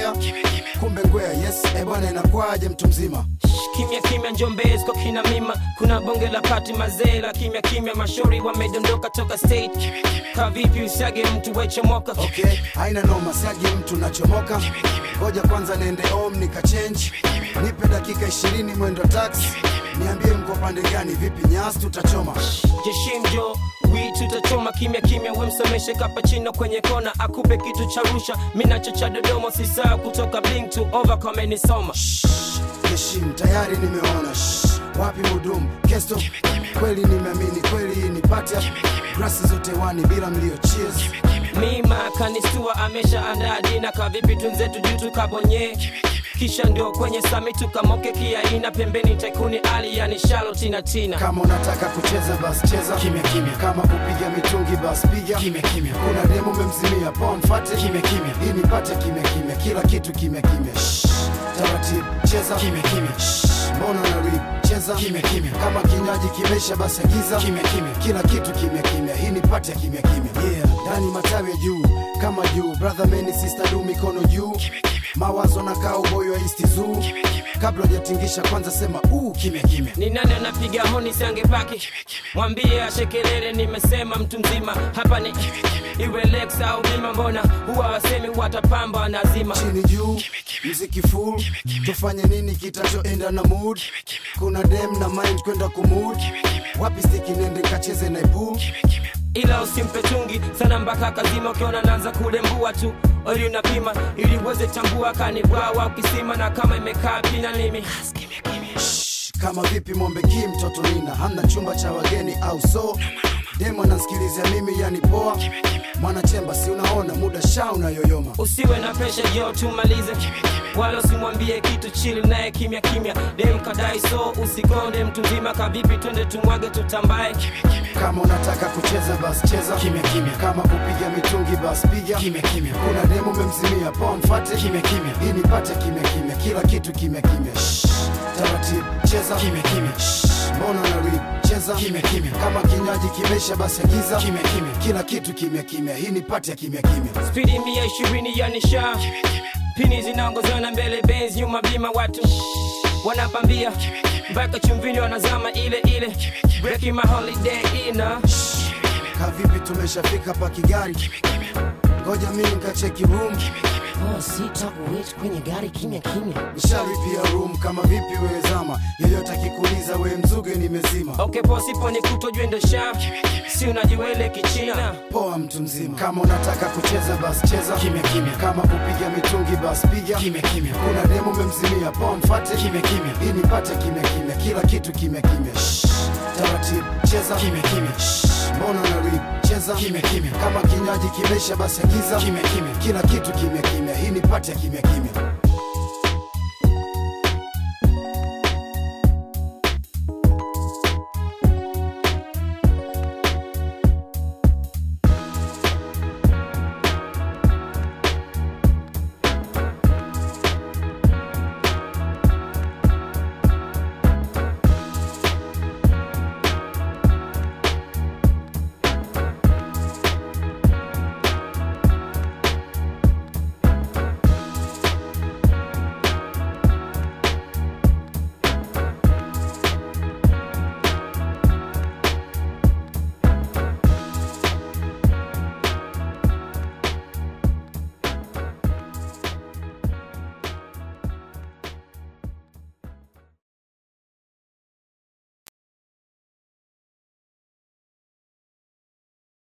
kutokea kumbe ngwea yes e bwana inakwaje mtu mzima kimya kimya njombezi kwa kina mima kuna bonge la pati mazee la kimya kimya mashauri wamedondoka toka state ka vipi usiage mtu wechomoka okay haina noma siagi mtu nachomoka ngoja kwanza niende home nikachange nipe dakika ishirini mwendo taxi niambie mko pande gani vipi nyasi tutachoma jeshimjo wi tutachoma kimya kimya wemsomeshe kapachino kwenye kona akupe kitu cha rusha minacho cha dodoma sisaa kutoka bling to over kamenisoma heshim tayari nimeona Shh, wapi mudumu kesto kweli nimeamini kweli hii ni patia grasi zote wani bila mlio cheers mima kanistua amesha andaa dina kavipi tunzetu juu tukabonye kisha ndio kwenye sami tukamoke kiaina pembeni taikuni ali yani shalo tina tina kama unataka kucheza bas cheza kimya kimya kama kupiga mitungi bas piga kimya kimya kuna demo memzimia poa mfate kimya kimya hii nipate kimya kimya kila kitu kimya kimya Shh, taratibu cheza kimya kimya Shh, mbona na rip cheza kimya kimya kama kinywaji kimesha basi agiza kimya kimya kila kitu kimya kimya hii nipate kimya kimya yeah ndani matawi ya juu kama juu brother meni sister du mikono juu mawazo na kaa uboyo wa isti zoo kabla hujatingisha kwanza sema uu kimya kimya ni nani anapiga honi siangepaki mwambie ashekelele nimesema mtu mzima hapa ni iwe lex au bima mbona huwa wasemi watapamba nazima chini juu mziki full tufanye nini kitachoenda na mood kuna dem na mind kwenda kumud wapi stiki nende kacheze na pool ila usimpe chungi sana mpaka kazima ukiona naanza kulembua tu ili unapima ili uweze tambua kanibwawa ukisima na kama imekaa pina limi Shh, kama vipi mombe ki mtoto nina hamna chumba cha wageni au so demo nansikilizia mimi yani poa mwanachemba si unaona muda sha unayoyoma usiwe na pesha jo tumalize wala usimwambie kitu chili naye kimya kimya dem kadai so usikonde mtu mzima kavipi twende tumwage tutambae kama unataka kucheza bas cheza kimya kimya kama kupiga mitungi bas piga kimya kimya kuna demo memzimia poa mfate kimya kimya hii nipate kimya kimya kila kitu kimya kimya Shh, taratibu cheza kimya kimya Shh, mbona na rip cheza kimya kimya kama kinywaji kimesha basi agiza kimya kimya kila kitu kimya kimya hii nipate kimya kimya spidi mia ishirini ya nisha pini zinaongozana mbele benz nyuma bima watu wanapambia mpaka chumvini wanazama ile ile breaking my holiday ina kavipi tumeshafika pa kigari ngoja mi nkacheki room Oh, sitakuwait kwenye gari kimya kimya nishalipia room kama vipi wewezama yeyote akikuuliza we mzuge nimezima okay posipo ni kutojwendesha si unajiwele kichina poa mtu mzima kama unataka kucheza bas cheza kimya kimya kama kupiga mitungi bas piga kimya kimya kuna demo memzimia poa mfate kimya kimya hii nipate kimya kimya kila kitu kimya kimya Shh, taratibu cheza kimya kimya Shh, mbona na rip cheza kimya kimya kama kinywaji kimesha basi agiza kimya kimya kila kitu kimya kimya hii nipate kimya kimya